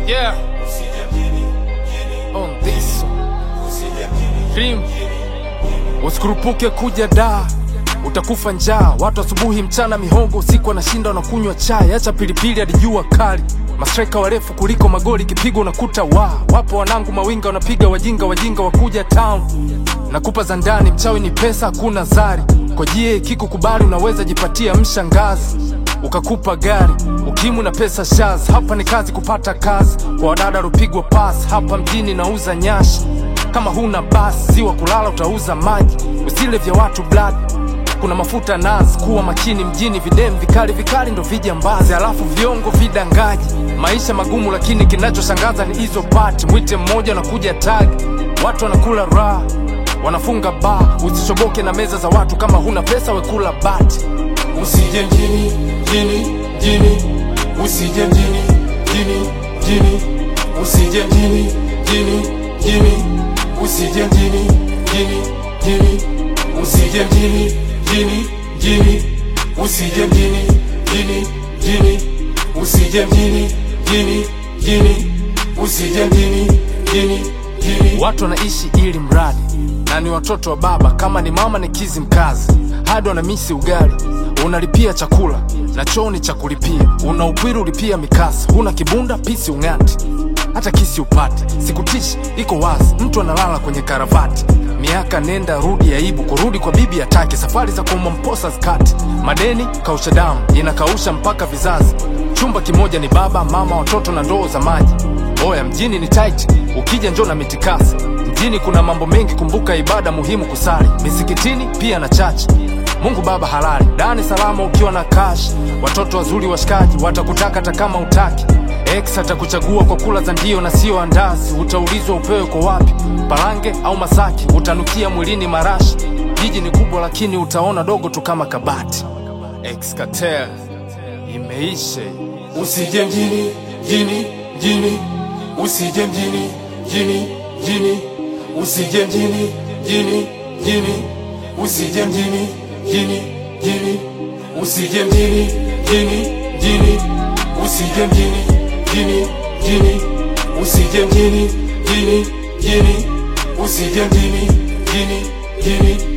Yeah. On this Rim Usikurupuke kuja da utakufa njaa. Watu asubuhi, mchana mihongo, usiku wanashinda wanakunywa chai. Acha pilipili hadi jua kali, mastreka warefu kuliko magoli, kipigo unakuta wa wapo wanangu mawinga wanapiga wajinga, wajinga wakuja town. Nakupa za ndani, mchawi ni pesa, hakuna zari. Kwa jie kikukubali, unaweza jipatia mshangazi ukakupa gari ukimu na pesa shaz. Hapa ni kazi kupata kazi, kwa wadada rupigwa pas. Hapa mjini nauza nyashi, kama huna basi ziwa kulala utauza maji. Usile vya watu blood kuna mafuta nazi, kuwa makini mjini, videm vikali vikali ndo vijambazi, alafu viongo vidangaji. Maisha magumu, lakini kinachoshangaza ni hizo pati. Mwite mmoja nakuja tagi, watu wanakula raha, wanafunga baa. Usishoboke na meza za watu, kama huna pesa wekula bati. Usije mjini, mjini, mjini, usije mjini, mjini, mjini, usije mjini, mjini, mjini, usije mjini, mjini, mjini, usije mjini, mjini, mjini, usije mjini, mjini, mjini, usije mjini, mjini, mjini, usije mjini, mjini, mjini. Watu wanaishi ili mradi na ni watoto wa baba, kama ni mama ni kizi mkazi, hadi wanamisi ugali. Unalipia chakula na choo ni cha kulipia, una upwiru ulipia mikasa, huna kibunda pisi ung'ati, hata kisi upate. Sikutishi, iko wazi, mtu analala kwenye karavati. Miaka nenda rudi, aibu kurudi kwa bibi atake, safari za kuuma mposa zikati, madeni kausha damu inakausha mpaka vizazi. Chumba kimoja ni baba mama, watoto na ndoo za maji. Oya, mjini ni tight, ukija njoo na mitikasi. Mjini kuna mambo mengi, kumbuka ibada muhimu kusali misikitini pia na chachi. Mungu Baba halali, dani salama ukiwa na cash. Watoto wazuri washikaji watakutaka hata kama utaki. Ex atakuchagua kwa kula za ndio na sio andazi. Utaulizwa upewe kwa wapi, Parange au Masaki. Utanukia mwilini marashi. Jiji ni kubwa lakini utaona dogo tu kama kabati. Ex Cartel imeisha. Usije mjini, mjini, mjini, usije mjini, mjini, mjini, usije mjini, mjini, mjini, usije mjini, mjini, mjini, usije mjini, mjini, mjini, usije mjini, mjini, mjini, usije mjini, mjini, mjini, usije mjini, mjini, mjini